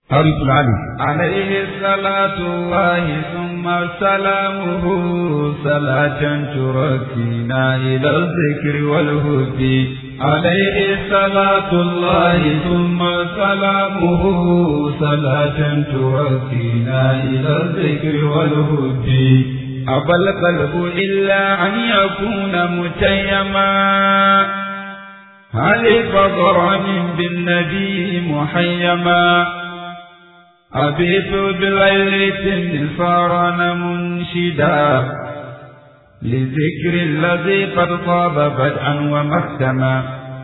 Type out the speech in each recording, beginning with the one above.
حرف العلي عليه صلاة الله ثم سلامه صلاة تركينا إلى الذكر والهدي عليه صلاة الله ثم سلامه صلاة تركينا إلى الذكر والهدي أبى القلب إلا أن يكون متيما هل فضرا بالنبي محيما أبيت بالليل صار منشدا لذكر الذي قد طاب بدءا ومختما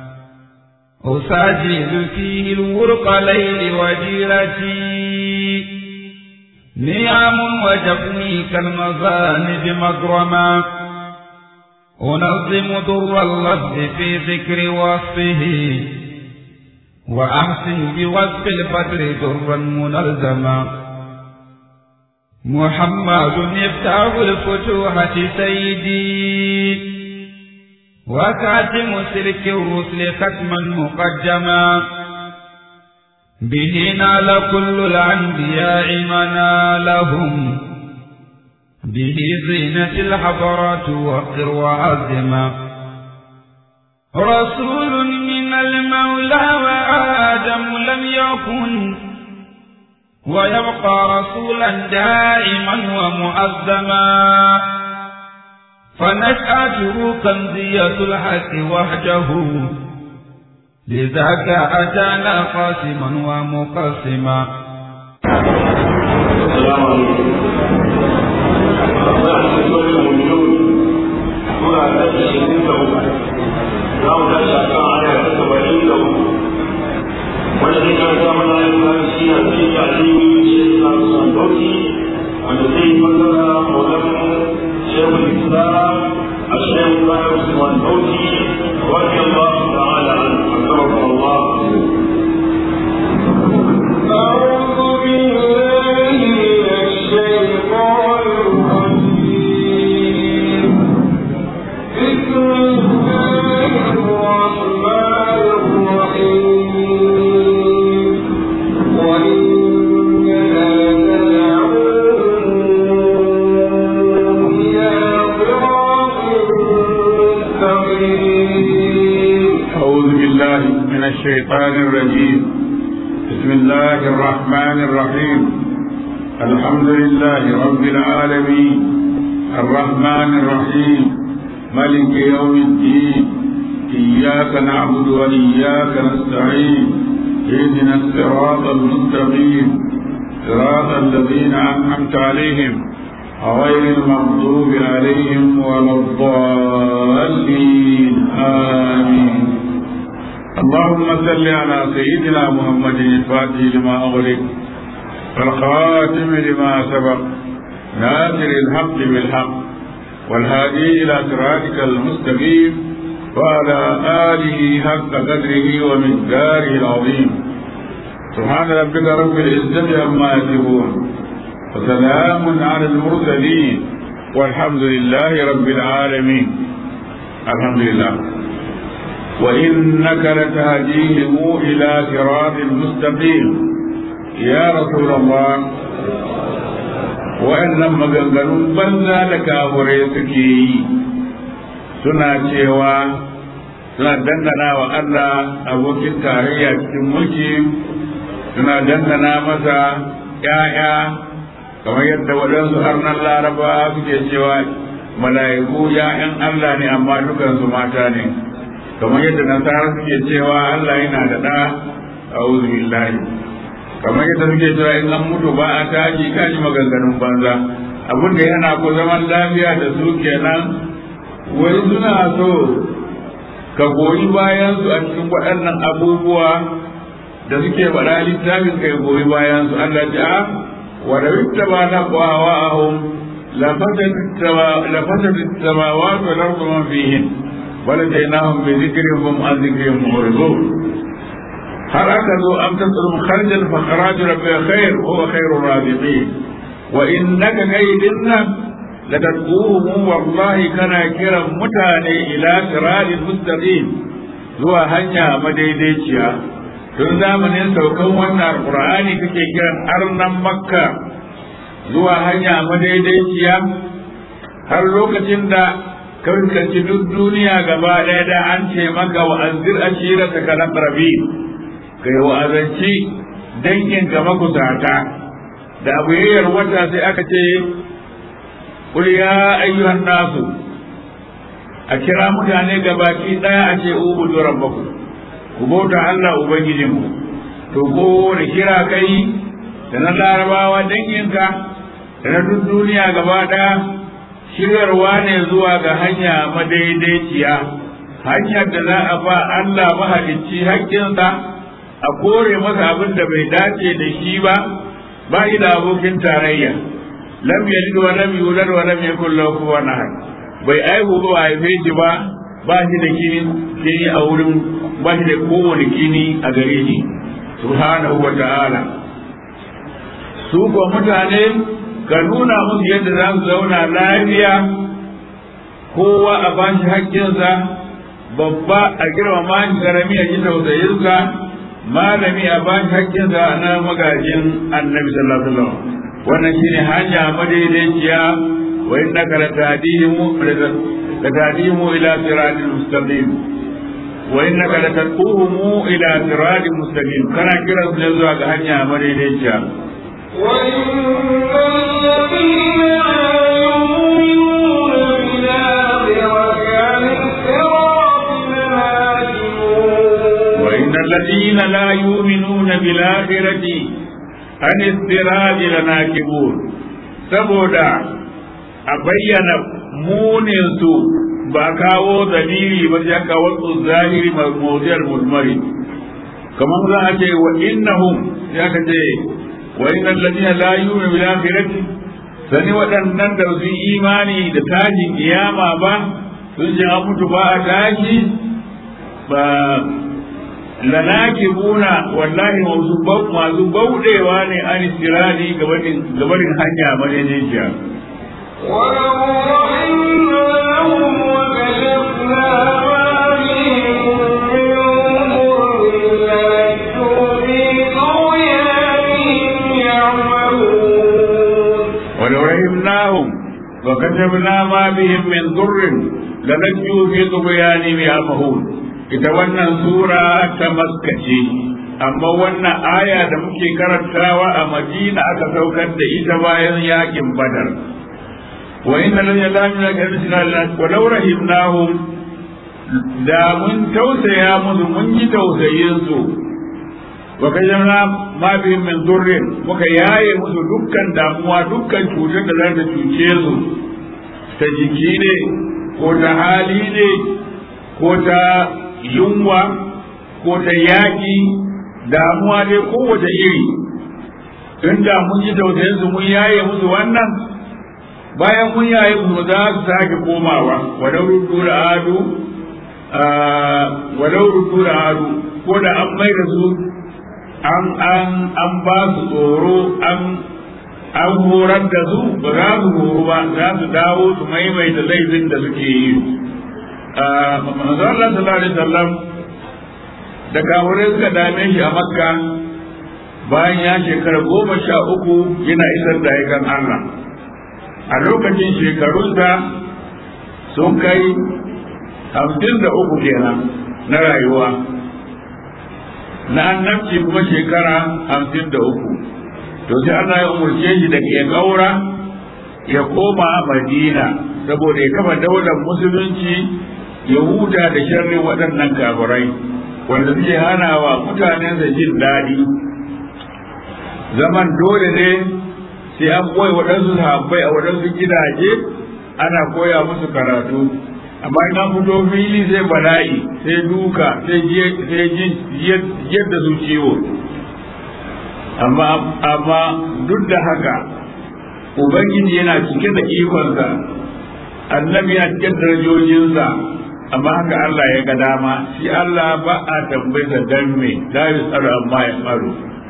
أساجد فيه الورق ليل وجيرتي نعم وجفني كالمزانب مغرما أنظم در اللفظ في ذكر وصفه وأحسن بوصف البدر درا منظما محمد يفتح الفتوحة سيدي وكاتم سلك الرسل ختما مقدما به نال كل الأنبياء منالهم به زينة الحضرات وقر وعزما رسول من المولى وآدم لم يكن ويبقى رسولا دائما ومؤذما فنشأته كنزية الحق وحده لذاك أتانا قاسما ومقسما السلام عليكم suna da ashirin da uku za mu tashi a kan aya ta saba'in da uku wanda zai karanta mana yin kan shi a cikin aliyu shi na sandoki wanda zai fasara maulan shehu islam a shehu bayan usman dauki wani allah ta'ala an fasara allah أعوذ بالله من الشيطان الرجيم بسم الله الرحمن الرحيم وإننا لندعوهم إلى صراط مستقيم أعوذ بالله من الشيطان الرجيم بسم الله الرحمن الرحيم الحمد لله رب العالمين الرحمن الرحيم ملك يوم الدين إياك نعبد وإياك نستعين اهدنا الصراط المستقيم صراط الذين أنعمت عليهم غير المغضوب عليهم ولا الضالين آمين اللهم صل على سيدنا محمد الفاتح لما أغلق والخاتم لما سبق ناصر الحق بالحق والهادي إلى صراطك المستقيم وعلى آله حق قدره ومقداره العظيم سبحان ربك رب العزة عما يصفون وسلام على المرسلين والحمد لله رب العالمين الحمد لله وإنك لتهديهم إلى صراط مستقيم يا رسول الله wa'annan maganganun banza da kafurai suke yi suna cewa suna dangana wa Allah abokin tarayya cikin mulki suna dangana masa ‘ya'ya kamar yadda waɗansu harnan laraba suke cewa mala'iku ‘ya'yan Allah ne amma dukansu mata ne kamar yadda nasara suke cewa Allah yana da ɗa a billahi kamar yadda suke cewa in an mutu ba a tashi kaji maganganun banza abin da yana ku zaman lafiya da su kenan wai suna so ka goyi bayan su a cikin waɗannan abubuwa da suke faɗa littafin kai goyi bayan su Allah ta a wa da witta ba na kwawa a hum lafasar samawat wal ardu man fihin wala jainahum bi dhikrihim an dhikrihim mu'ridun har aka zo am tasrum kharjan fa kharaju rabbika khair huwa khairur raziqin wa innaka kaydinna la tad'uhum wallahi kana kiran mutane ila siratal mustaqim zuwa hanya madaidaiciya tun zamanin saukan wannan alqur'ani kake kiran arnan makka zuwa hanya madaidaiciya har lokacin da kankanci duk duniya gaba ɗaya da an ce maka wa anzir ashira ta kana rabi kai wa azanci dangin ka makusata da abu yayyar wata sai aka ce qul ya ayyuhan nasu a kira mutane gabaki ɗaya a ce ubudu rabbakum ku bauta Allah ubangijinku to ko da kira kai da na larabawa danginka da na duk duniya gaba ɗaya shiryarwa ne zuwa ga hanya madaidaiciya hanyar da za a ba Allah mahalicci haƙƙinsa a kore masa abin da bai dace da shi ba ba shi da abokin tarayya lam yalid wa lam yulad wa lam yakul lahu kufuwan ahad bai aihu ba a haife shi ba ba shi da kini kini a wurin ba shi da kowane kini a gare shi subhanahu wa ta'ala su ko mutane ka nuna musu yadda za su zauna lafiya kowa a ba shi haƙƙinsa babba a girmama shi karami a ji tausayinsa malami a ba shi haƙƙinsa na magajin annabi sallallahu alaihi wasallam wannan shine hanya madaidaiciya wa innaka latahdimu latahdimu ila siratil mustaqim wa innaka latad'uhum ila siratil mustaqim kana kira su ne zuwa ga hanya madaidaiciya وإن الذين لا يؤمنون وإن الذين لا يؤمنون بالآخرة بالآخرة عن السراج لناكبون saboda a bayyana muninsu ba kawo dalili ba sai kawo zahiri mawdiyar mudmari kamar za a ce wa innahum sai aka ce wa innal ladina la yu'minu bil akhirati sani waɗannan da su imani da tashin kiyama ba sun ji an mutu ba a tashi ba lanakibuna wallahi masu masu bauɗewa ne an istirani gabanin hanya madaidaiciya ولو رحمناهم وكشفنا ما بهم من ضر للجوا في طغيانهم يعمهون ولو رحمناهم وكتبنا ما بهم من ضر لنجوا في طغيانهم يعمهون ita wannan sura ta maskace amma wannan aya da muke karantawa a madina aka saukar da ita bayan yakin badar wa inna lillahi wa inna ilaihi raji'un wa law rahimnahum da mun tausaya musu mun yi tausayin su wa kayyana ma bihim min durrin muka yaye musu dukkan damuwa dukkan cutar da za ta cuce su ta jiki ne ko ta hali ne ko ta yunwa ko ta yaƙi damuwa dai kowace iri inda mun yi tausayin su mun yaye musu wannan bayan mun yaye musu za su sake komawa walau ruddu da adu walau ruddu da adu ko da an mai da su an an an ba su tsoro an an horar da su ba za su horo ba za su dawo su maimaita laifin da suke yi manzo Allah sallallahu alaihi wasallam da kafirai suka dame shi a makka bayan ya shekara goma sha uku yana isar da aikan Allah a lokacin shekarunsa sun kai hamsin da uku kenan na rayuwa na annabci kuma shekara hamsin da uku to sai Allah ya umarce shi da ya gaura ya koma madina saboda ya kafa daular musulunci ya huta da sharrin waɗannan kafirai wanda suke hana wa mutanensa jin daɗi zaman dole ne sai an koya waɗansu sahabbai a waɗansu gidaje ana koya musu karatu amma in an fito fili sai bala'i sai duka sai yadda su ciwo amma amma duk da haka ubangiji yana cike da ikonsa annabi yana cike da darajojinsa amma haka Allah ya ga dama shi Allah ba a tambayar dan me la yusalu amma ya faru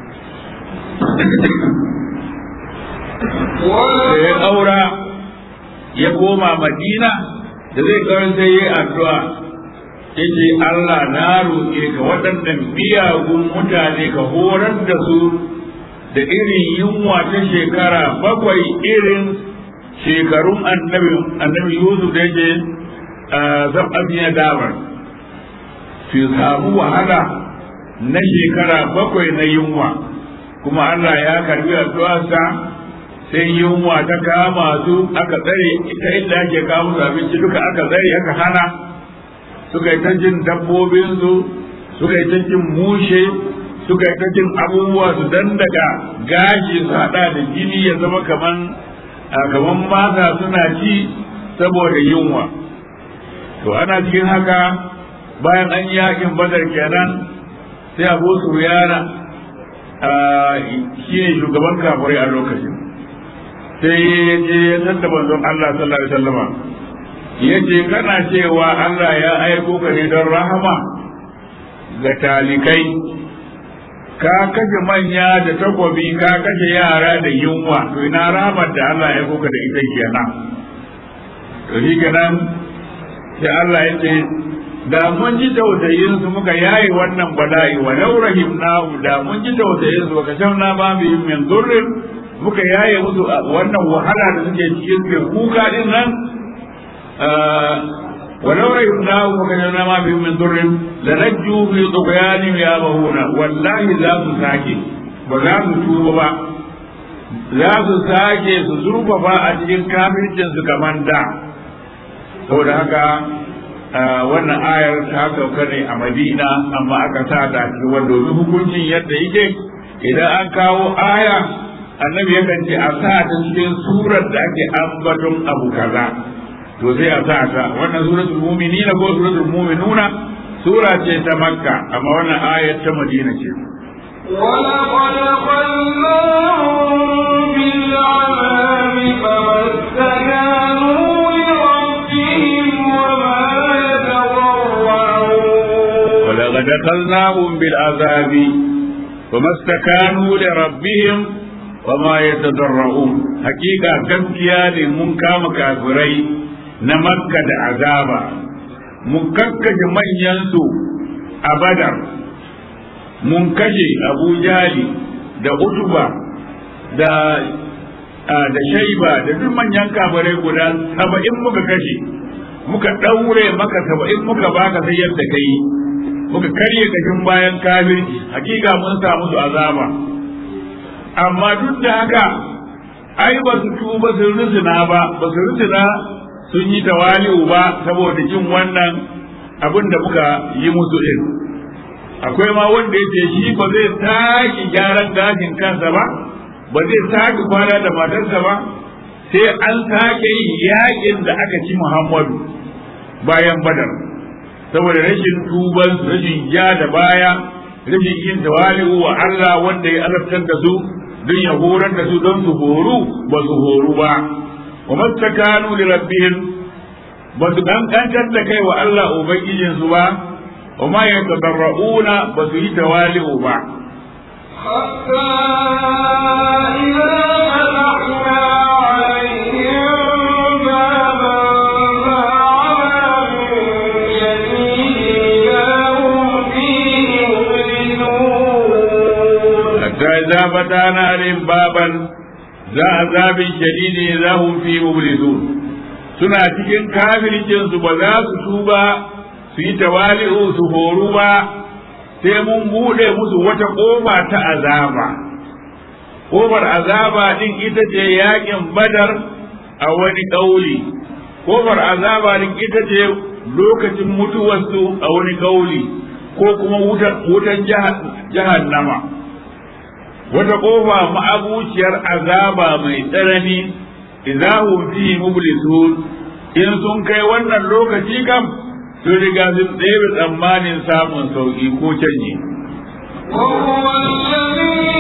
da ya aura ya koma madina da zai kawai sai yi addu'a yace Allah na roƙe ka waɗannan miyagun mutane ka horar da su da irin yunwa ta shekara bakwai irin shekarun annabi annabi Yusuf da yake zab'abiya damar su samu wahala na shekara bakwai na yunwa kuma Allah ya karbi addu'arsa sai yunwa ta kama su aka tsare ita inda ake kawo su abinci duka aka tsare aka hana suka yi ta jin dabbobinsu suka yi ta jin mushe suka yi ta jin abubuwa su dan daga gashi su hada da jini ya zama kaman kaman mata suna ci saboda yunwa to ana cikin haka bayan an yakin badar kenan sai abu su yana shi ne shugaban kafirai a lokacin sai ya je ya tattaba manzon Allah sallallahu alaihi wasallama ya ce kana cewa Allah ya aiko ka ne don rahama ga talikai ka kashe manya da takobi ka kashe yara da yunwa to ina rahamar da Allah ya aiko ka da ita kenan to shi kenan sai Allah ya ce da mun ji tausayin su muka yayi wannan bala'i wa law rahimnahu da mun ji tausayin su ka shamna ba bi min durrin muka yaye musu wannan wahala da suke cikin su kuka din nan ولو رحمناه وكشفنا ما بهم من ضر لنجوا في طغيانهم يعمهون والله لا ساكي ولا توبا za su sake su zurfafa a cikin kafircin su kamar da saboda haka wannan ayar ta sauka ne a madina amma aka sa ta cikin wanda domin hukuncin yadda yake idan an kawo aya annabi yakan ce a sa ta cikin surar da ake ambaton abu kaza to sai a sa ta wannan suratul mu'minina ko suratul mu'minuna sura ce ta makka amma wannan ayat ta madina ce ولقد خلناهم بالعذاب فما استكانوا لربهم وما يتضرعون ولقد أخذناهم بالعذاب وما استكانوا لربهم وما يتضرعون حقيقة gaskiya ne mun kama kafirai na makka da azaba mun kakkaje manyansu a badar mun kashe abu jali da utuba da da shaiba da duk manyan kafirai guda saba'in muka kashe muka ɗaure maka saba'in muka baka sai yadda ka yi muka karye kashin bayan kafirci hakika mun samu su azaba amma duk da haka ai ba su tuba sun rusuna ba ba su rusuna sun yi tawali'u ba saboda jin wannan abin da muka yi musu din akwai ma wanda ya shi ba zai sake gyaran gashin kansa ba ba zai sake kwana da matarsa ba sai an sake yin yakin da aka ci muhammadu bayan badar saboda rashin tuban rashin ja da baya rashin yin tawali'u wa Allah wanda ya azabtar da su don ya horar da su don su horu ba su horu ba wa mastakanu li rabbihim ba su kankantar da kai wa Allah ubangijin su ba wa ma yatadarrauna ba su yi tawali'u ba حتى إذا فتحنا عليهم بابا فعمل شديد لهم فيه مبلسون hatta idza fatana alaihim baban za azabin shadidi za hum fi mublisun suna cikin kafircin su ba za su tuba su yi tawali'u su horu ba sai mun bude musu wata kofa ta azaba kofar azaba din ita ce yakin badar a wani kauli kofar azaba din ita ce lokacin mutuwarsu a wani kauli ko kuma wutan jahannama wata kofa ma'abuciyar azaba mai tsanani idahum fi mublisun in sun kai wannan lokaci kam sun riga sun ɗebe tsammanin samun sauki ko canji وهو الذي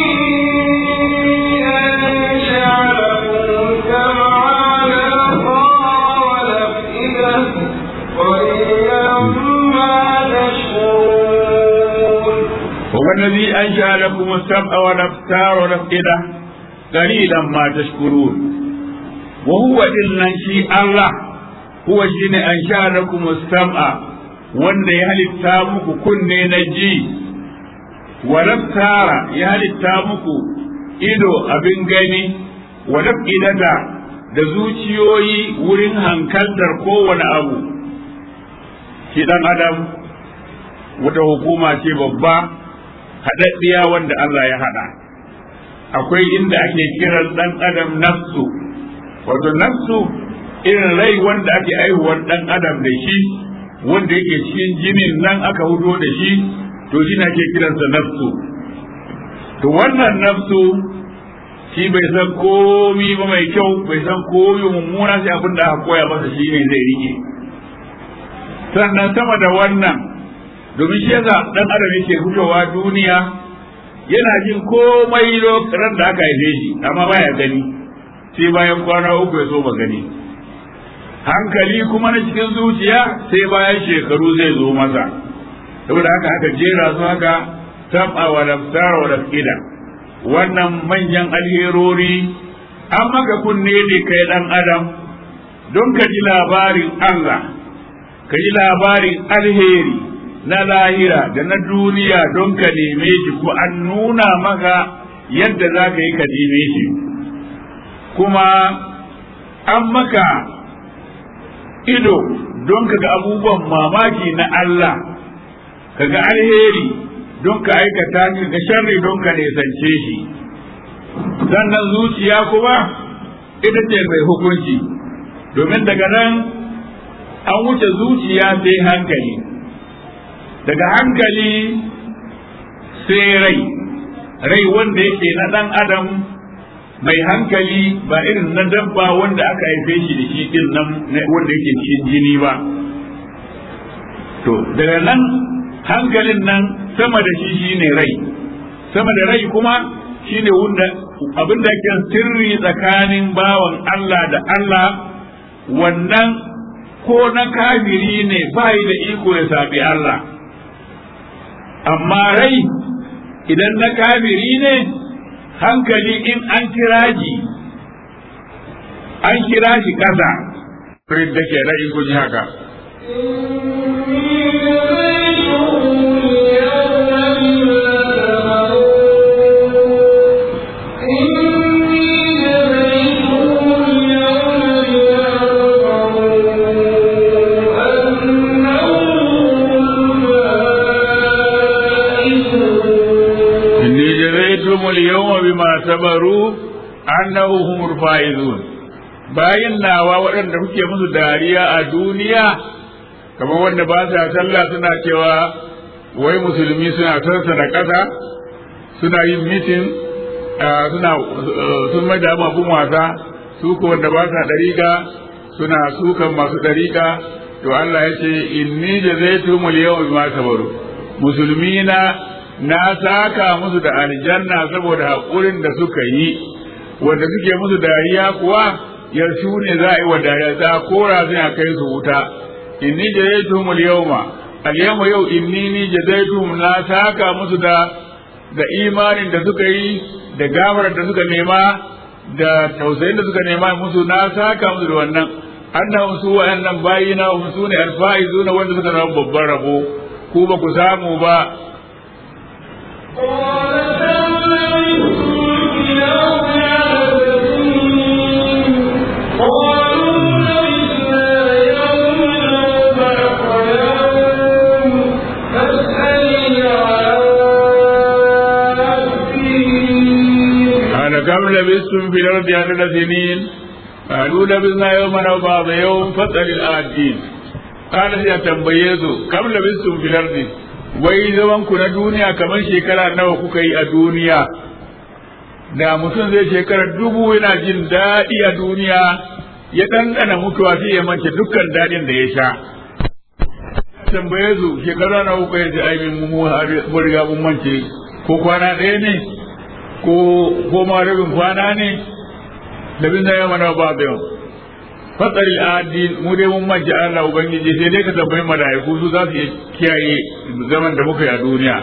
أنشأ لكم السمع والأبصار والأفئدة قليلا ما تشكرون وهو الذي أنشأ لكم السمع والأبصار والأفئدة قليلا ما تشكرون وهو إلا شيء الله هو شيء أنشأ لكم السمع wanda ya halitta muku kunne na ji wa tara ya halitta muku ido abin gani wa idata da zuciyoyi wurin hankaltar kowane abu shi dan adam wata hukuma ce babba haɗaɗɗiya wanda Allah ya haɗa akwai inda ake kiran ɗan adam nafsu wato nafsu irin rai wanda ake aihuwar ɗan adam da shi wanda yake cikin jinin nan aka hudo da shi to shi ake kiransa nafsu to wannan nafsu shi bai san komi ba mai kyau bai san komi mummuna sai abin da aka koya masa shi ne zai rike sannan sama da wannan domin shi yasa dan adam yake fitowa duniya yana jin komai lokacin da aka haife shi amma baya gani sai bayan kwana uku ya so ba gani hankali kuma na cikin zuciya sai bayan shekaru zai zo masa saboda haka aka jera su haka tab'a wa lafsara wa lafida wannan manyan alherori an maka kunne ne kai dan adam don ka ji labarin Allah ka ji labarin alheri na lahira da na duniya don ka neme shi ko an nuna maka yadda za ka yi ka neme shi kuma an maka ido don ka ga abubuwan mamaki na Allah ka ga alheri don ka aikata shi ga sharri don ka nesance shi sannan zuciya kuma ita ce mai hukunci domin daga nan an wuce zuciya sai hankali daga hankali sai rai rai wanda yake na ɗan adam mai hankali ba irin na dabba wanda aka haife shi da shi din nan wanda yake cikin jini ba to daga nan hankalin nan sama da shi shine rai sama da rai kuma shine wanda abin da ke sirri tsakanin bawan Allah da Allah wannan ko na kafiri ne bai da iko ya sabi Allah amma rai idan na kafiri ne hankali in an kira shi an kira shi ƙasa da ke rai kun haka اليوم بما صبروا أنه هم الفائزون bayin nawa waɗanda kuke musu dariya a duniya kamar wanda ba sa sallah suna cewa wai musulmi suna sarsa da ƙasa suna yin mitin suna sun mai da abin wasa su ko wanda ba sa ɗariƙa suna sukan masu ɗariƙa to Allah ya ce inni jazaitumul yawma bima sabaru musulmi na na saka musu da aljanna saboda haƙurin da suka yi wanda suke musu dariya kuwa yarsu ne za a yi wa dariya za a kora sai a kai su wuta inni jazaitum al-yawma al-yawma yau inni ni jazaitum na saka musu da da imanin da suka yi da gamarar da suka nema da tausayin da suka nema musu na saka musu da wannan annahum su wa'annan bayina hum su ne alfaizuna wanda suka rabu babban rabo ku ba ku samu ba كم لبثتم في الأرض عدد سنين قالوا لبثنا يوما أو بعض يوم فاسأل الآتين قال يا تنبيزوا كم لبثتم في الأرض wai zaman ku na duniya kamar shekara nawa kuka yi a duniya da mutum zai shekara dubu yana jin daɗi a duniya ya ɗanɗana mutuwa sai ya mance dukkan daɗin da ya sha tambaye su shekara nawa kuka yi ai min mu mu riga mun mance ko kwana ɗaya ne ko ko ma rabin kwana ne da bin zai mana ba da yau fatsari adi mu dai mun manje Allah ubangiji sai dai ka tambayi malaiku su za su kiyaye zaman da muka yi a duniya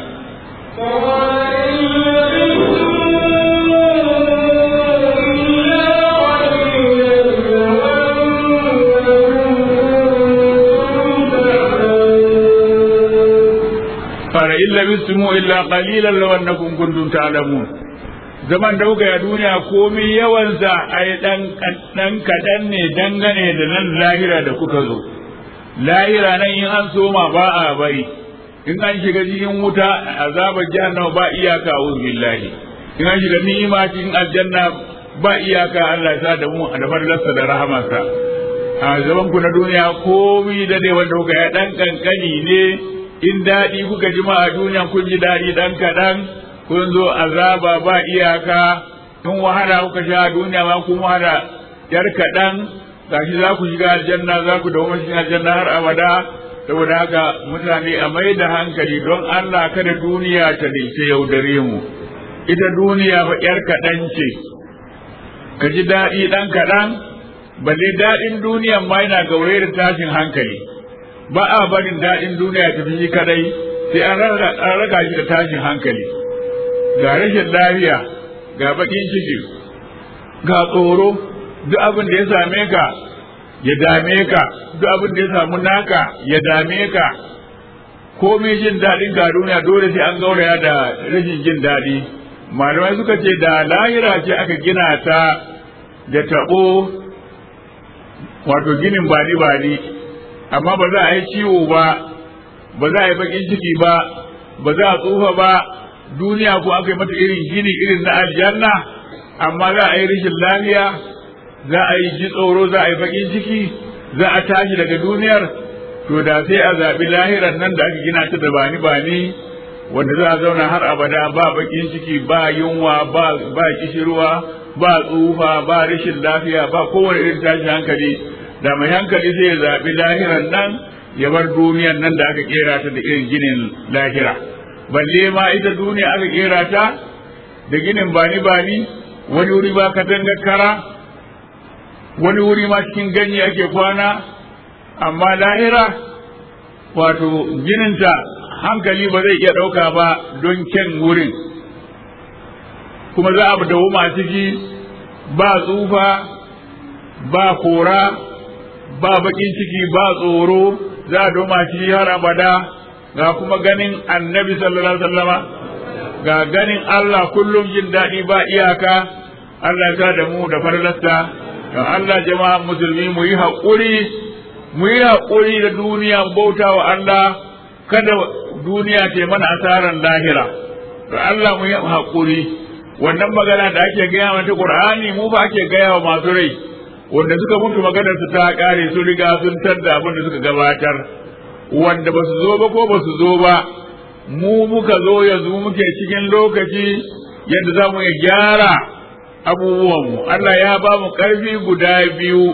in labistumu illa qalilan law annakum kuntum ta'lamun zaman da kuka yi a duniya komai yawansa ai dan dan kadan ne dangane da nan lahira da kuka zo lahira nan in an soma ba a bari in an shiga cikin wuta azabar jahannama ba iyaka a'udhu billahi in an shiga ni'ima cikin aljanna ba iyaka Allah ya da mu da fadlarsa da rahamarsa a zaman ku na duniya komai da dai wanda kuka ya dan kankani ne in daɗi kuka ji ma a duniya kun ji daɗi dan kaɗan kun zo azaba ba iyaka in wahala kuka sha a duniya ma kun wahala yar kaɗan gashi za ku shiga aljanna za ku dawo cikin aljanna har abada saboda haka mutane a mai da hankali don Allah kada duniya ta dace yaudare mu ita duniya fa yar kaɗan ce ka ji daɗi ɗan kaɗan balle daɗin duniya ma yana gaure da tashin hankali ba a barin daɗin duniya ta fi kadai sai an raga shi da tashin hankali ga rashin lafiya ga baƙin ciki ga tsoro duk abin da ya same ka ya dame ka duk abin da ya samu naka ya dame ka komai jin daɗin ga duniya dole sai an gauraya da rashin jin daɗi malamai suka ce da lahira ce aka gina ta da taɓo wato ginin bani bani amma ba za a yi ciwo ba ba za a yi bakin ciki ba ba za a tsufa ba duniya ko aka yi mata irin gini irin na aljanna amma za a yi rashin lafiya za a yi ji tsoro za a yi bakin ciki za a tashi daga duniyar to da sai a zaɓi lahiran nan da aka gina ta da bani bani wanda za a zauna har abada ba bakin ciki ba yunwa ba ba kishirwa ba tsufa ba rashin lafiya ba kowane irin tashin hankali da mai hankali sai ya zaɓi lahiran nan ya bar duniyan nan da aka kera ta da irin ginin lahira balle ma ita duniya aka kera ta da ginin bani bani wani wuri ba katangar kara wani wuri ma cikin ganye ake kwana amma lahira wato gininta hankali ba zai iya ɗauka ba don kyan wurin kuma za a dawo ma ciki ba tsufa ba kora ba bakin ciki ba tsoro za a doma ciki har abada ga kuma ganin annabi sallallahu alaihi wasallama ga ganin Allah kullum jin daɗi ba iyaka Allah ya da mu da farlasta don Allah jama'a musulmi mu yi haƙuri mu yi haƙuri da duniya bauta wa Allah kada duniya ta mana asaran lahira to Allah mu yi haƙuri wannan magana da ake gaya mata Qur'ani mu ba ake gaya wa masu rai wanda suka mutu maganar su ta kare su riga sun tadda abin da suka gabatar wanda ba su zo ba ko ba su zo ba mu muka zo yanzu muke cikin lokaci yadda za mu iya gyara abubuwanmu Allah ya ba mu ƙarfi guda biyu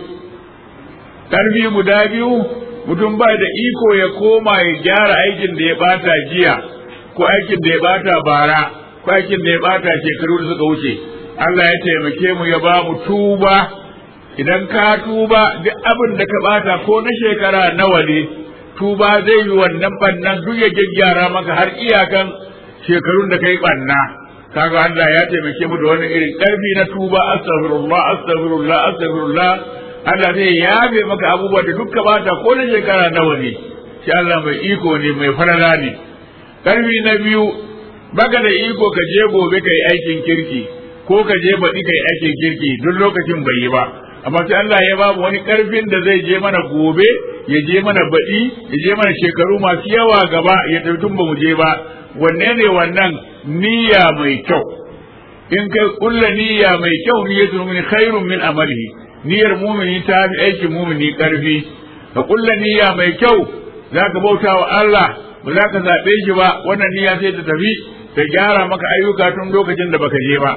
ƙarfi guda biyu mutum ba da iko ya koma ya gyara aikin da ya bata jiya ko aikin da ya bata bara ko aikin da ya bata shekaru da suka wuce Allah ya taimake mu ya ba mu tuba idan ka tuba duk abin da ka bata ko na shekara nawa ne tuba zai yi wannan bannan duk ya gyaggyara maka har iyakan shekarun da kai banna kaga Allah ya taimake mu da wani irin karfi na tuba astaghfirullah astaghfirullah astaghfirullah Allah zai yabe maka abubuwa da duk ka bata ko na shekara nawa ne shi Allah mai iko ne mai farala ne karfi na biyu baka da iko ka je gobe kai aikin kirki ko ka je baɗi kai aikin kirki duk lokacin bai yi ba amma sai Allah ya babu wani karfin da zai je mana gobe ya je mana baɗi ya je mana shekaru masu yawa gaba ya tafi tun ba mu je ba wanne ne wannan niyya mai kyau in kai kulla niyya mai kyau niyyatu min khairun min amalihi niyyar mumini ta fi aikin mumini karfi ka kulla niyya mai kyau zaka bauta wa Allah ba za ka zaɓe shi ba wannan niyya sai ta tafi ta gyara maka ayyuka tun lokacin da baka je ba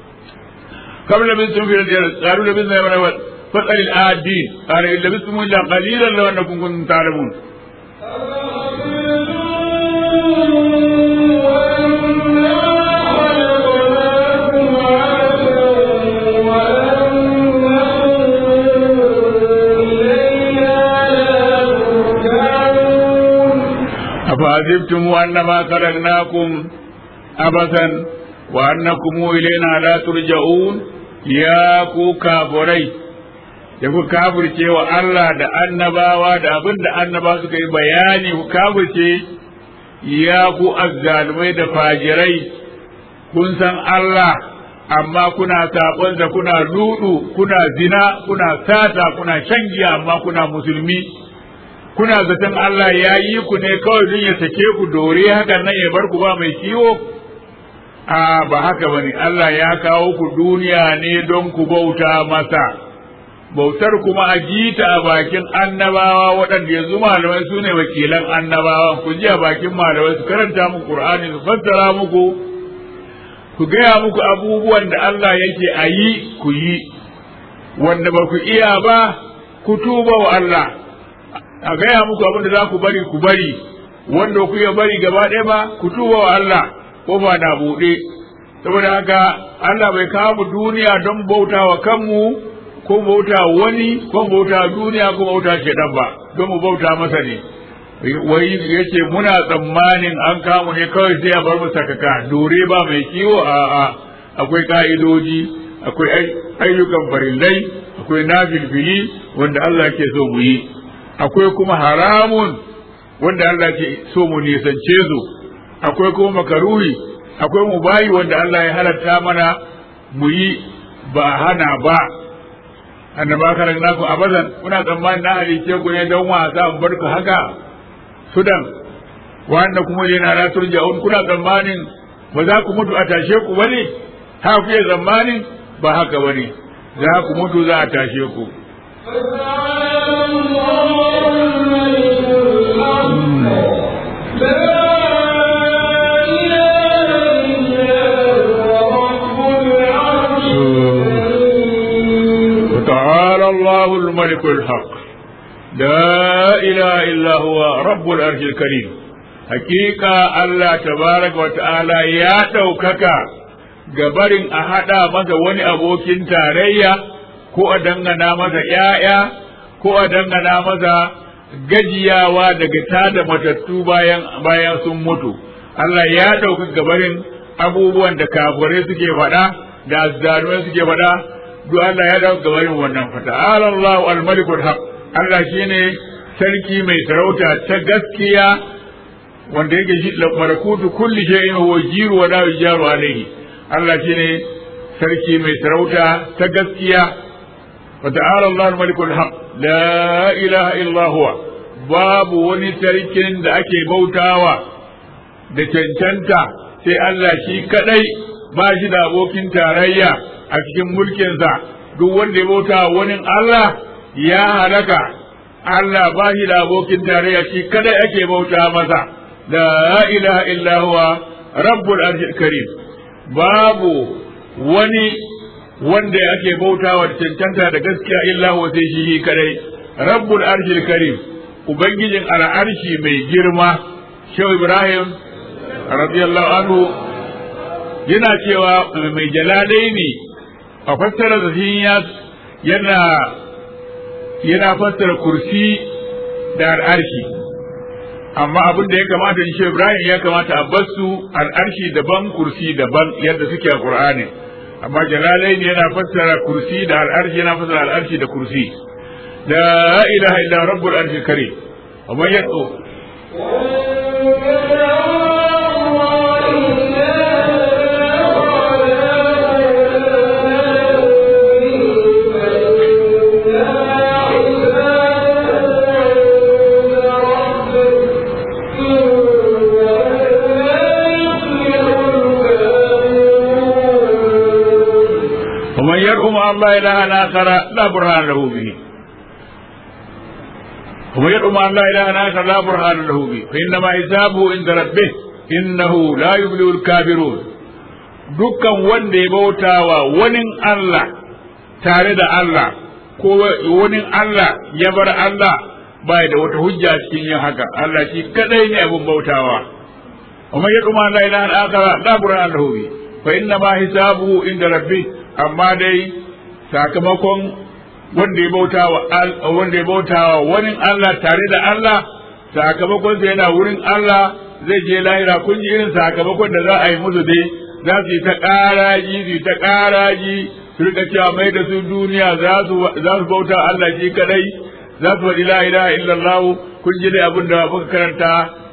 كم لبثتم في الجنة قالوا لبثنا يوما فاسأل الآدين قال إن لبثتم إلا قليلا لو أنكم كنتم تعلمون أفعجبتم أنما خلقناكم عبثا وأنكم إلينا لا ترجعون يا كو كافري da ku kafirce wa Allah da annabawa da abin da annaba suka yi bayani ku kafirce ya ku azzalumai da fajirai kun san Allah amma kuna saɓonsa kuna ludu kuna zina kuna sata kuna shan giya amma kuna musulmi kuna zaton Allah ya yi ku ne kawai don ya sake ku dore hakan nan ya bar ku ba mai kiwo a ba haka bane Allah ya kawo ku duniya ne don ku bauta masa bautar kuma a jita a bakin annabawa waɗanda yanzu malamai su ne wakilan annabawa ku ji a bakin malamai su karanta muku Qur'ani su fassara muku ku gaya muku abubuwan da Allah yake a yi ku yi wanda ba ku iya ba ku tuba wa Allah a gaya muku abin da za ku bari ku bari wanda ku iya bari gaba ɗaya ba ku tuba wa Allah ko ba na buɗe saboda haka Allah bai kawo mu duniya don bauta wa kanmu ko bauta wani ko bauta duniya ko bauta shedan ba don mu bauta masa ne wai yace muna tsammanin an kamu ne kawai sai a bar mu sakaka dore ba mai kiwo a a akwai ka'idoji akwai ayyukan farillai akwai nafilfili wanda Allah ke so mu yi akwai kuma haramun wanda Allah ke so mu nisance su akwai kuma makaruhi akwai mubayi wanda Allah ya halatta mana mu yi ba hana ba annaba karan naku abadan kuna tsammanin na halice ku ne don wasa in bar ku haka sudan wanda kuma ne na ratul ja'un kuna tsammanin ba za ku mutu a tashe ku bane ha ku yi tsammanin ba haka bane za ku mutu za a tashe ku وتعالى الله الملك الحق لا إله إلا هو رب العرش الكريم حقيقة الله تبارك وتعالى يا دوكaka gabarin a haɗa masa wani abokin tarayya ko a dangana masa ‘ya'ya ko a dangana masa gajiyawa daga tada matattu bayan bayan sun mutu Allah ya ɗauka gabarin abubuwan da kafirai suke faɗa da azzalumai suke faɗa duk Allah ya ɗauka gabarin wannan fata Allah al-malikul haq Allah shine sarki mai sarauta ta gaskiya wanda yake shi malakutu kulli shay'in huwa jiru wa la yujaru alayhi Allah shine sarki mai sarauta ta gaskiya wa ta'ala Allah al-malikul haq la ilaha illa huwa babu wani sarkin da ake bautawa da cancanta sai Allah shi kadai ba shi da abokin tarayya a cikin mulkinsa duk wanda ya bauta wani Allah ya halaka Allah ba shi da abokin tarayya shi kadai ake bauta masa la ilaha illa huwa rabbul arshil karim babu wani wanda ake bautawa da cancanta da gaskiya illa huwa sai shi kadai rabbul arshil karim ubangijin al'arshi mai girma shehu ibrahim radiyallahu anhu yana cewa mai jalalai ne a fassara da yana yana fassara kursi da al'arshi amma abin da ya kamata in shehu ibrahim ya kamata a basu al'arshi daban kursi daban yadda suke a qur'ani amma jalalai ne yana fassara kursi da al'arshi yana fassara al'arshi da kursi لا إله إلا رب العرش الكريم ومن يدعو ومن يدعو مع الله إلها آخر لا برهان له به ومن يدعو مع الله إلها آخر لا برهان له به فإنما حسابه عند ربه إنه لا يبلغ الكافرون dukkan wanda ya bautawa wani Allah tare da Allah ko wani Allah ya bar Allah bai da wata hujja cikin yin haka Allah shi kadai ne abin bautawa amma ya duma la ilaha illa la burhan lahu bi fa inna ma hisabuhu inda rabbi amma dai sakamakon wanda ya bauta wa wanda ya bauta wa wani Allah tare da Allah sakamakon sa yana wurin Allah zai je lahira kun ji irin sakamakon da za a yi musu dai za su yi ta ƙaraji su yi ta ƙaraji su rika cewa mai da su duniya za su bauta Allah shi kadai za su faɗi la ilaha illallah kun ji dai abin da muka karanta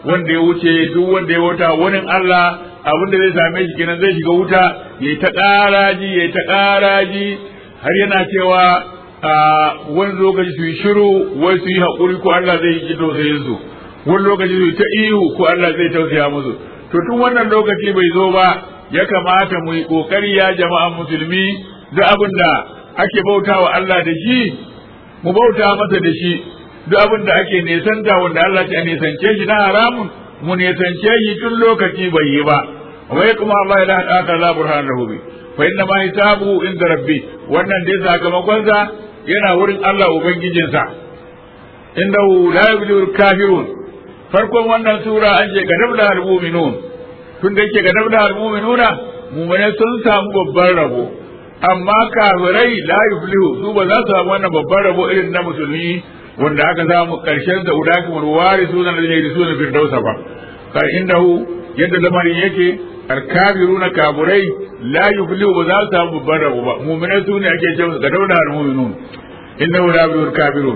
wanda ya wuce duk wanda ya wuta wani Allah abin da zai same shi kenan zai shiga wuta ya ta ƙaraji ya ta ƙaraji har yana cewa wani lokaci su yi shiru wai su yi haƙuri ko Allah zai yi tausayin su wani lokaci su yi ta ihu ko Allah zai tausaya musu to tun wannan lokaci bai zo ba ya kamata mu yi ƙoƙari ya jama'an musulmi duk abin da ake bauta wa Allah da shi mu bauta masa da shi duk abin da ake nesanta wanda Allah ya nesance shi na haramun mu nesance shi tun lokaci bai yi ba wa ya kuma Allah la haka la burhan lahu bi fa inna ma hisabu inda rabbi wannan dai sakamakon sa yana wurin Allah ubangijinsa innahu la yubdiul kafirun farkon wannan sura an ce gadabla al mu'minun tun da yake gadabla al mu'minuna mu'mine sun samu babban rabo amma kafirai la yuflihu su ba za su samu wannan babban rabo irin na musulmi wanda aka samu karshen da udaki wal warisu na da yake suna firdausa ba kai indahu yadda lamarin yake alkafiruna kaburai la yuflihu ba za su samu babban rabo ba mu'minai su ne ake cewa ga dauna al mu'minun innahu la yuflihu kafirun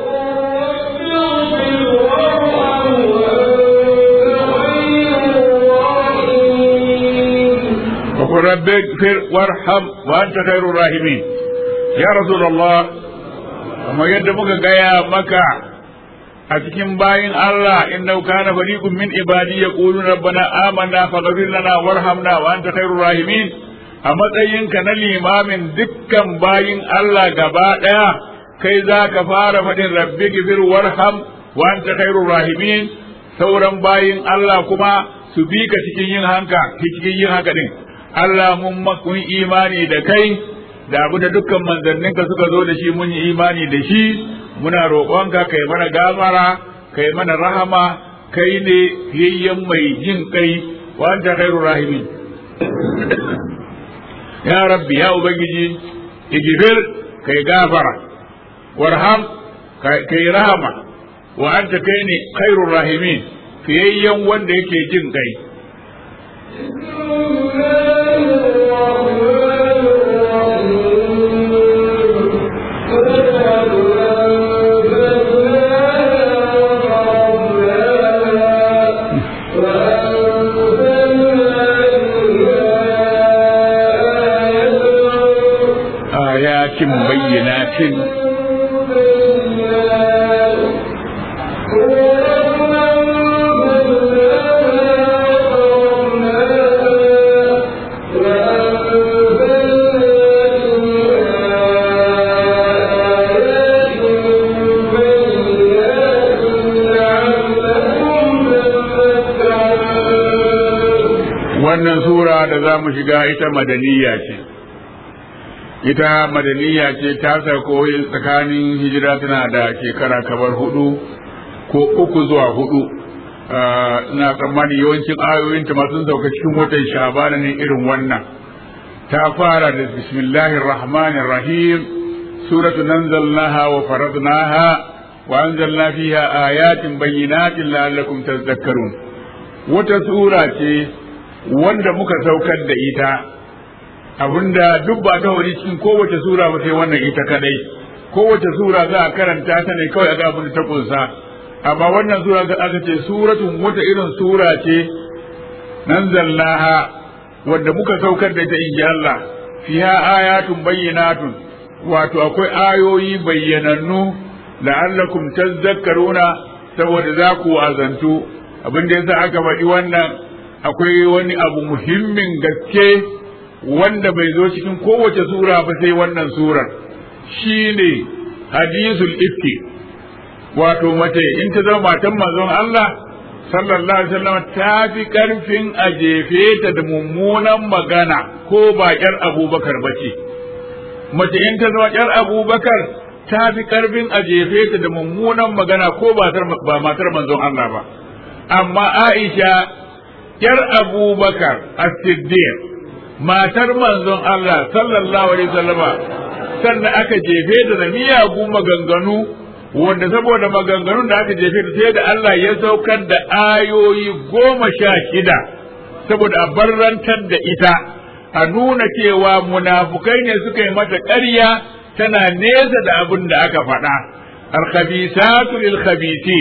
وقل رب اغفر وارحم وانت خير الراحمين يا رسول الله kamar yadda muka gaya maka a cikin bayin Allah innahu kana fariqun min ibadi yaquluna rabbana amanna faghfir lana warhamna wa anta khairur rahimin a matsayinka na limamin dukkan bayin Allah gaba daya kai za ka fara faɗin rabbi gifir warham wa anta khairur rahimin sauran bayin Allah kuma su bi ka cikin yin hanka cikin yin haka din Allah mun mun imani da kai da abu da dukkan manzanninka suka zo da shi mun yi imani da shi muna roƙonka kai mana gafara kai mana rahama kai ne yayyen mai jin kai wa anta khairur rahimin ya rabbi ya ubangiji igfir kai gafara warham kai rahama wa anta kai ne khairur rahimin fiyayyen wanda yake jin kai آيات بينات wannan sura da za mu shiga ita madaniya ce ita madaniya ce ta sauko tsakanin hijira tana da shekara kamar hudu ko uku zuwa hudu na tsammani yawancin ayoyinta masu sauka cikin watan shabana ne irin wannan ta fara da bismillahir rahmanir rahim suratu nanzalnaha wa faradnaha wa anzalna fiha ayatin bayyinatin la'allakum tadhakkarun wata sura ce wanda muka saukar da ita abinda duk ba ta wani cikin kowace sura ba sai wannan ita kadai kowace sura za a karanta ta ne kawai a ga abin da ta kunsa amma wannan sura ga aka ce suratun wata irin sura ce nanzalnaha wanda muka saukar da ita inji Allah fiha ayatun bayyinatun wato akwai ayoyi bayyanannu la'allakum tazakkaruna saboda za ku azantu abin da yasa aka faɗi wannan akwai wani abu muhimmin gaske wanda bai zo cikin kowace sura ba sai wannan surar shine hadisul ifki wato mace in ta zama matan manzon Allah sallallahu alaihi wasallam ta fi karfin a jefe ta da mummunan magana ko ba yar abubakar ba ce mace in ta zama yar abubakar ta fi karfin a jefe ta da mummunan magana ko ba matar manzon Allah ba amma Aisha yar abubakar as-siddiq matar manzon Allah sallallahu alaihi wasallama sannan aka jefe ta da miyagun maganganu wanda saboda maganganun da aka jefe ta sai da Allah ya saukar da ayoyi goma sha shida saboda a barrantar da ita a nuna cewa munafukai ne suka yi mata ƙarya tana nesa da abin da aka faɗa alkhabisatu lil khabisin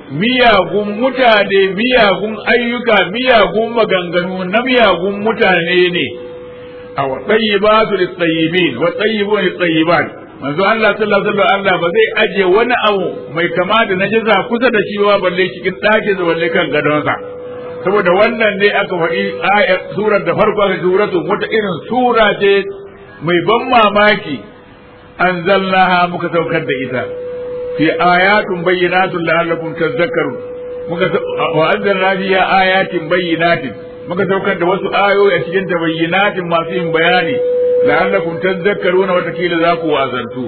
miyagun mutane miyagun ayyuka miyagun maganganu na miyagun mutane ne a tayyibatu lit-tayyibin wa tayyibun lit-tayyibat manzo Allah sallallahu alaihi wasallam Allah ba zai aje wani abu mai kama da najisa kusa da shi ba balle cikin ɗakin da balle kan gadonsa saboda wannan ne aka faɗi ayat surar da farko aka suratu wata irin sura ce mai ban mamaki anzalnaha muka saukar da ita fi ayatun bayyinatun la'allakum tadhakkarun muka wa anzalna fiha ayatin bayyinatin muka saukar da wasu ayoyi a cikin ta bayyinatin masu yin bayani la'allakum tadhakkaruna wata kila za ku wazantu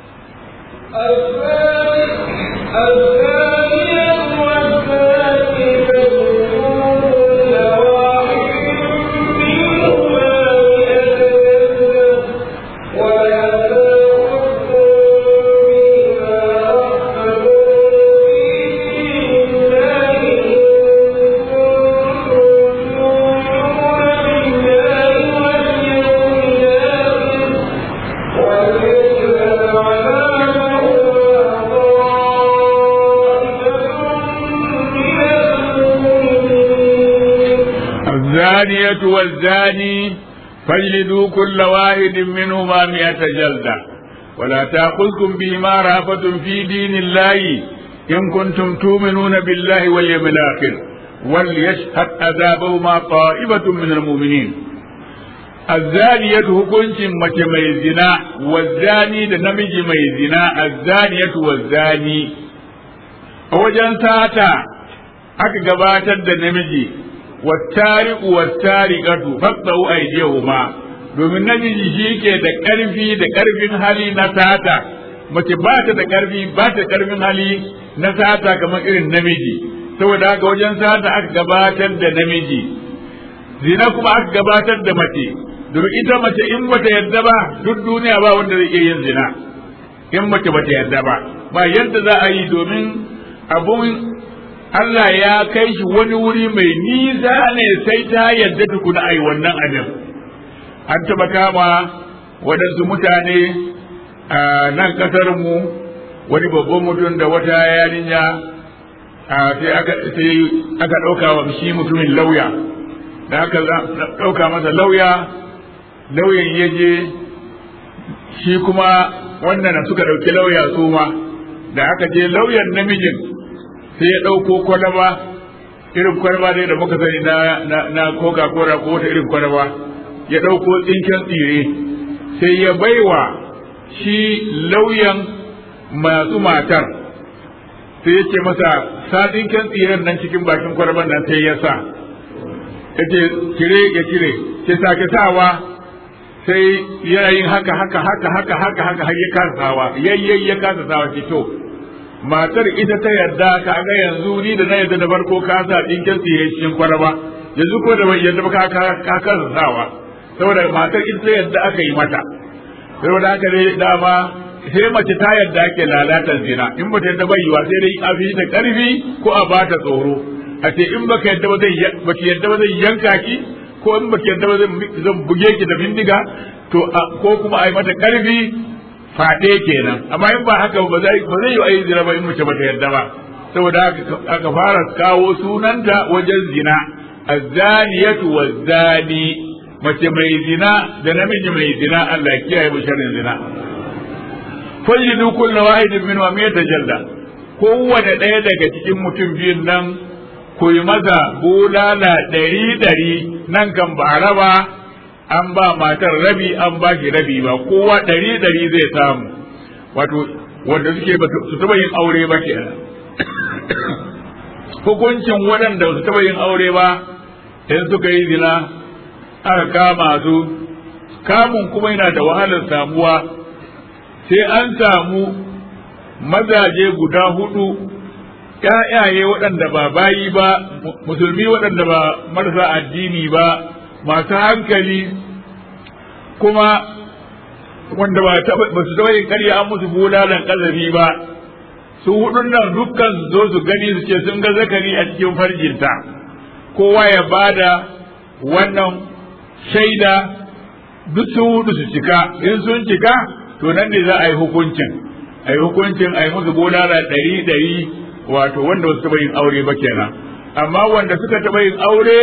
الزانية والزاني فاجلدوا كل واحد منهما مئة جلدة ولا تأخذكم بهما رأفة في دين الله إن كنتم تؤمنون بالله واليوم الآخر وليشهد عذابهما طائفة من المؤمنين الزانية hukuncin mace mai zina wazzani da namiji mai zina azzaniyatu wazzani a wajen sata aka gabatar da namiji wattariqu wattariqatu faqtau aydihuma domin namiji shi ke da ƙarfi da ƙarfin hali na sata mace ba ta da ƙarfi ba ta da ƙarfin hali na sata kamar irin namiji saboda haka wajen sata aka gabatar da namiji zina kuma aka gabatar da mace domin ita mace in bata yadda ba duk duniya ba wanda zai iya yin zina in mace bata yadda ba ba yadda za a yi domin abun Allah ya kai shi wani wuri mai nisa ne sai ta yadda tukuna ai wannan abin an taba kama waɗansu mutane a nan ƙasar mu wani babban mutum da wata yarinya sai aka ɗauka wa shi mutumin lauya da aka ɗauka masa lauya lauyan ya je shi kuma wannan suka ɗauki lauya su ma da aka je lauyan namijin sai ya ɗauko kwalaba irin kwalaba dai da muka sani na na coca cola ko wata irin kwalaba ya ɗauko tsinken tsire sai ya baiwa shi lauyan masu matar sai ya ce masa sa tsinken tsiren nan cikin bakin kwalaban nan sai ya sa ya ce cire ya cire ce sake sawa sai yana yin haka haka haka haka haka haka har ya kasa sawa yayyai ya kasa sawa ce to matar ita ta yarda ka ga yanzu ni da na yarda da farko ka sa dinkin tsiye cikin kwaraba yanzu ko da bai yarda ba ka ka kasa sawa saboda matar ita ta yarda aka yi mata saboda haka dai dama sai mace ta yarda ake lalatar zina in ba ta yarda bai yiwa sai dai a fi da karfi ko a bata tsoro a ce in baka yarda ba zai baki yarda ba zai yanka ki ko in baki yarda ba zan buge ki da bindiga to ko kuma a yi mata karfi faɗe kenan amma in ba haka ba zai ba zai yi ayi zina ba in mace bata yarda ba saboda aka fara kawo sunanta wajen zina azzaniyatu wazzani mace mai zina da namiji mai zina Allah ya kiyaye mu sharrin zina fajidu kullu wahidin min wa miyata jalla kowane ɗaya daga cikin mutum biyun nan ku yi maza bulala ɗari ɗari nan kan ba raba an ba matar rabi an ba shi rabi ba kowa ɗari ɗari zai samu wato wanda suke su taɓa yin aure ba ke hukuncin waɗanda su taɓa yin aure ba in suka yi zina aka kama su kamun kuma yana da wahalar samuwa sai an samu mazaje guda hudu ‘ya'yaye waɗanda ba bayi ba musulmi waɗanda ba marasa addini ba masu hankali kuma wanda ba su taɓa yin ƙarya an musu bulalan ƙazafi ba su hudun nan dukkan su zo su gani su ce sun ga zakari a cikin farjinta kowa ya bada wannan shaida duk su hudu su cika in sun cika to nan ne za a yi hukuncin a yi hukuncin a yi musu bulala ɗari ɗari wato wanda wasu taɓa yin aure ba kenan amma wanda suka taɓa yin aure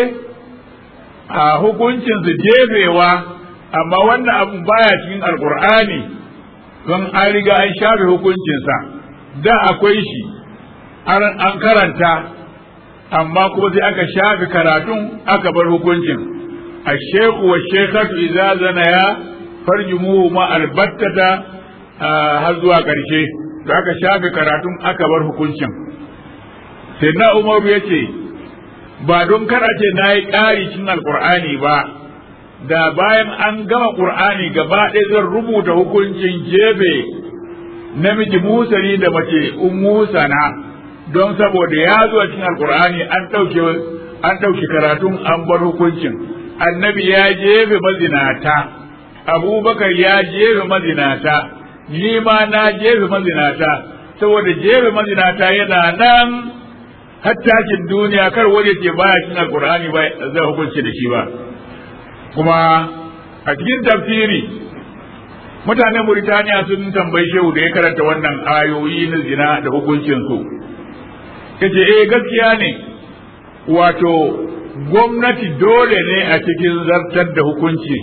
a hukuncin su jefewa amma wannan abun baya cikin alkur'ani don an riga an shafe hukuncinsa da akwai shi an karanta amma kuma sai aka shafe karatun aka bar hukuncin الشيخ والشيخة إذا زنيا فرجموهما البتة har zuwa ƙarshe da aka shafe karatun aka bar hukuncin sai na umaru ya ce ba don kar a ce na yi ƙari cin alƙur'ani ba da bayan an gama ƙur'ani gaba ɗaya zan rubuta hukuncin jefe namiji musani da mace musana don saboda ya zuwa cin alƙur'ani an ɗauke an ɗauke karatun an bar hukuncin annabi ya jefe mazinata abubakar ya jefe mazinata ni ma na jefe mazinata saboda jefe mazinata yana nan hattakin duniya kar wani ce baya cin alkur'ani ba zai hukunci da shi ba kuma a cikin tafsiri mutanen Mauritaniya sun tambayi shehu da ya karanta wannan ayoyi na zina da hukuncin su yace eh gaskiya ne wato gwamnati dole ne a cikin zartar da hukunci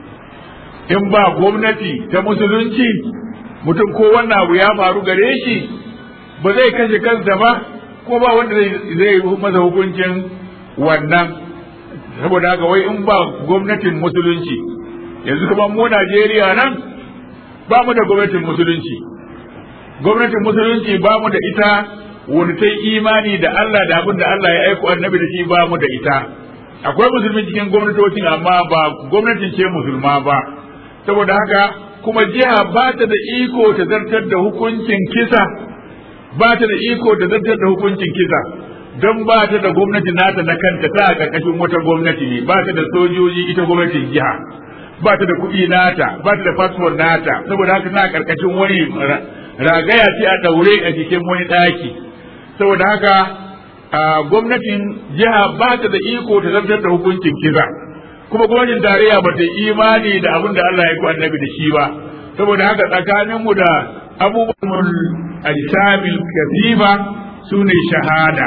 in ba gwamnati ta musulunci mutum ko wannan abu ya faru gare shi ba zai kashe kansa ba ko ba wanda zai masa hukuncin wannan saboda haka wai in ba gwamnatin musulunci yanzu kuma mu Najeriya nan ba mu da gwamnatin musulunci gwamnatin musulunci ba mu da ita wani ta imani da Allah da abin da Allah ya aiko annabi da shi ba mu da ita akwai musulmi cikin gwamnatocin amma ba gwamnatin ce musulma ba saboda haka kuma jiha ba ta da iko ta zartar da hukuncin kisa ba ta da iko ta zartar da hukuncin kisa don ba ta da gwamnati nata na kanta ta a ƙarƙashin wata gwamnati ne ba ta da sojoji ita gwamnatin jiha ba ta da kuɗi nata ba ta da fasfon nata saboda haka tana ƙarƙashin wani ragaya ce a ɗaure a cikin wani ɗaki saboda haka gwamnatin jiha ba ta da iko ta zartar da hukuncin kisa kuma gwamnatin tarayya ba ta imani da abin da Allah ya ku annabi da shi ba saboda haka tsakaninmu da abubuwan ajsamil kasifa su ne shahada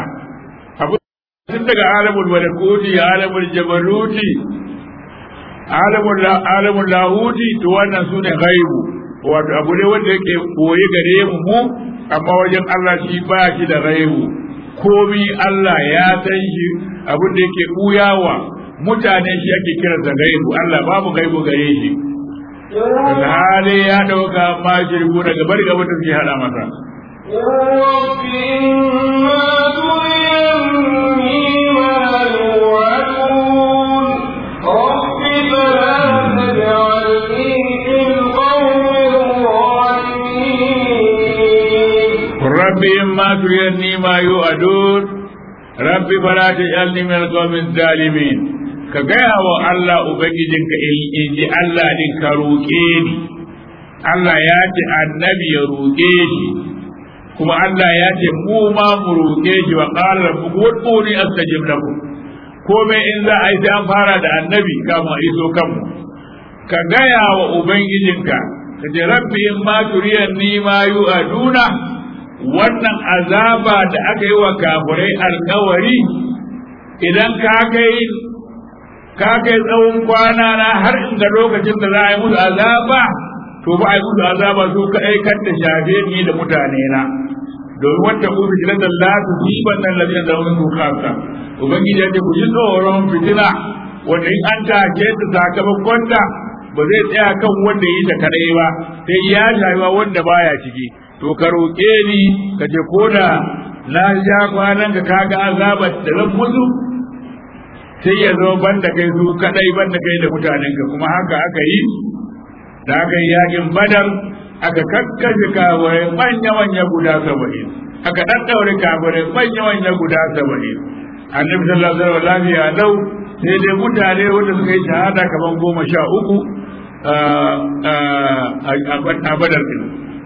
tun daga alamul malakuti alamul jabaruti alamul lahuti to wannan su ne ghaibu wato abu ne wanda yake koyi gare mu mu amma wajen Allah shi ba shi da ghaibu komi Allah ya san shi abin da yake buyawa mutane shi ake kiran da gaibu Allah babu gaibu gare shi hali ya dauka ma shirku daga bari gaba ta fi hada masa ربي إما تريني ما يوعدون ربي فلا تجعلني من القوم الظالمين ka gaya wa Allah Ubangijinka in ji Allah din ka roƙe ni Allah ya ce annabi ya roƙe shi kuma Allah ya ce mu ma mu roƙe shi wa qala rabbukum ud'uni astajib lakum komai in za a yi sai an fara da annabi kama iso kanmu ka gaya wa Ubangijinka ka ce rabbi in ma turiyan ni ma yu'aduna wannan azaba da aka yi wa kafirai alkawari idan ka kai ka kai tsawon kwana na har inda lokacin da za a yi musu azaba to ba a yi musu azaba su kaɗai kan da shafe ni da mutane na domin wata ku fitina da la tu jiban nan labin da wani kasa ubangiji ya ce ku ji tsoron fitina wanda in an take ta sakamakon ta ba zai tsaya kan wanda yi ta kadai ba sai ya shafi wanda baya ciki to ka roƙe ni ka ce ko da na ja kwanan ka kaga azabar da zan musu sai ya zo banda kai su kadai banda kai da mutanen ka kuma haka aka yi da aka yi yakin badar aka kakkashe kafirai manya manya guda saba'in aka daddaure kafirai manya manya guda saba'in annabi sallallahu alaihi wasallam lafiya lau sai dai mutane wanda suka yi shahada kamar goma sha uku a badar din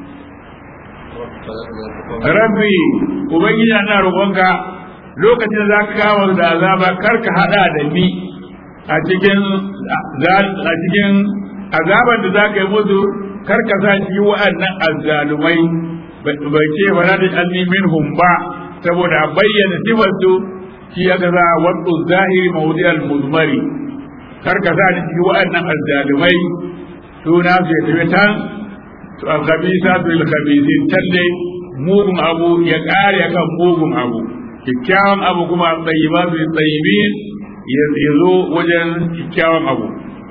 rabbi ubangiji ana roƙonka lokacin da za ka kawo da azaba kar ka hada da ni a cikin a cikin azaban da za ka yi musu kar ka sa cikin wa'annan azzalumai bai ce ba za ta alni minhum ba saboda a bayyana sifar su shi aka sa wadda zahiri mawudi al-muzmari kar ka sa ni cikin waɗannan azzalumai suna su ya tafi tan to al-khabisa su al-khabisin talle mugun abu ya kare kan mugun abu kyakkyawan abu kuma tsayiba su tsayibin ya zo wajen kyakkyawan abu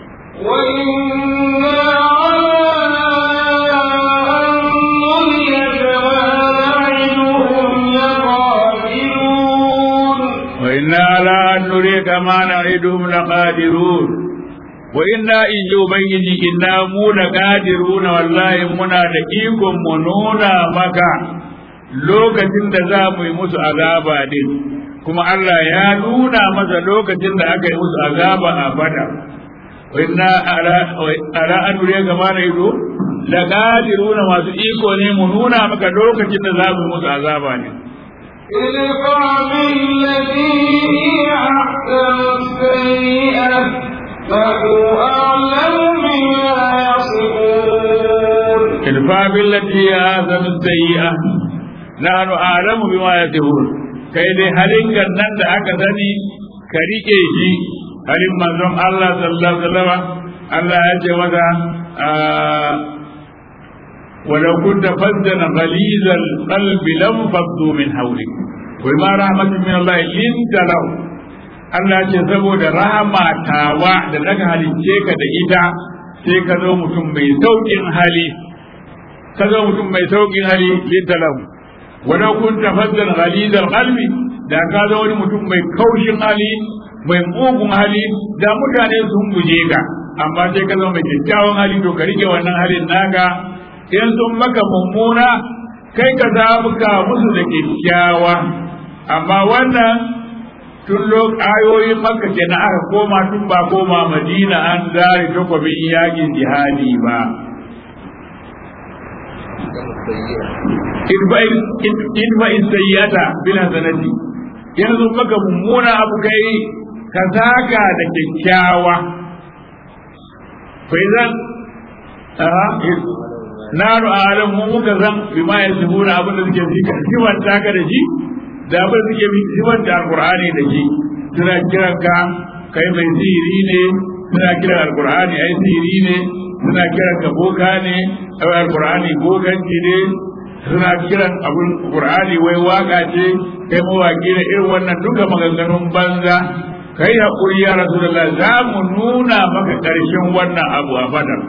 وإنا على أن نريك ما نعدهم وإنا على أن نريك ما لقادرون نعدهم لقادرون وإنا إن جو بيجي إنا مو لقادرون والله منا دقيكم منونا مكا lokacin da za mu yi musu azaba din kuma Allah ya nuna masa lokacin da aka yi musu azaba a bada inna ala an nuriya gama na ido la qadiruna masu iko ne mu nuna maka lokacin da za mu yi musu azaba ne ادفع بالتي هي أحسن السيئة فهو أعلم بما يصفون idfa billati ahsanu sayyi'a nahnu a'lamu bima yasifun kai dai halin nan da aka sani ka rike shi halin manzon Allah sallallahu alaihi wasallam Allah ya ce masa ولو كنت فظا غليظ القلب لانفضوا من حولك وما رحمة من الله لنت له Allah ce saboda rahama tawa da daga halicce ka da ita sai ka zo mutum mai sauƙin hali ka zo mutum mai sauƙin hali linta lahu walau kun tafazzal ghalizal qalbi da ka zo wani mutum mai kaushin hali mai mugun hali da mutane sun guje ka amma sai ka zo mai kyakkyawan hali to ka rike wannan halin naka in sun maka mummuna kai ka zabuka musu da kyakkyawa amma wannan tun lok ayoyin makka kenan aka koma tun ba koma madina an zare takwabin yakin jihadi ba idfa isayyata bila sanati yanzu maka mummuna abu kai ka zaga da kyakkyawa fa idan naru alam mu muka zan bima yasbuna abin da suke zika siwan taka da shi da abin da suke siwan da alqur'ani da shi suna kiran ka kai mai sihiri ne suna kiran alqur'ani ai sihiri ne suna kiran ka boka ne ai alqur'ani bokanci ne suna kiran abun qur'ani wai waka ce kai mawaki ne irin wannan duka maganganun banza kai hakuri ya rasulullah za mu nuna maka karshen wannan abu a badar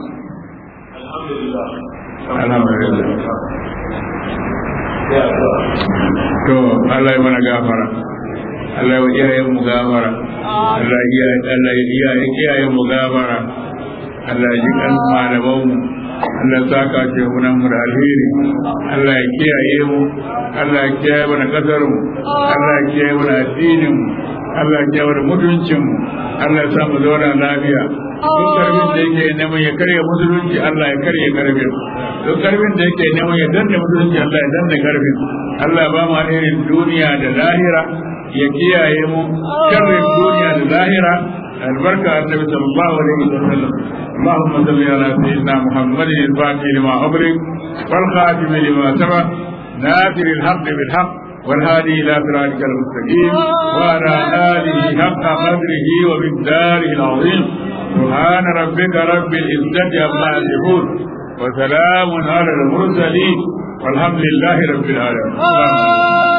to Allah ya mana gafara Allah ya iyayen mu gafara Allah ya Allah ya iyayen iyayen mu gafara Allah ya ji kan malaman mu Allah ya saka ce mu nan mu da alheri Allah ya kiyaye mu Allah ya kiyaye mana kasar mu Allah ya kiyaye mana addinin mu Allah ya kiyaye mana mutuncin mu Allah ya sa mu zauna lafiya duk karfin da yake neman ya karya musulunci Allah ya karya karfin duk karfin da yake neman ya danne musulunci Allah ya danne karfin Allah ya ba mu alherin duniya da lahira ya kiyaye mu sharrin duniya da lahira البركة النبي صلى الله عليه وسلم اللهم صل على سيدنا محمد الفاتح لما أبرك والخاتم لما سبق ناصر الحق بالحق والهادي إلى صراطك المستقيم وعلى آله حق قدره ومقداره العظيم سبحان ربك رب العزة عما يصفون وسلام على المرسلين والحمد لله رب العالمين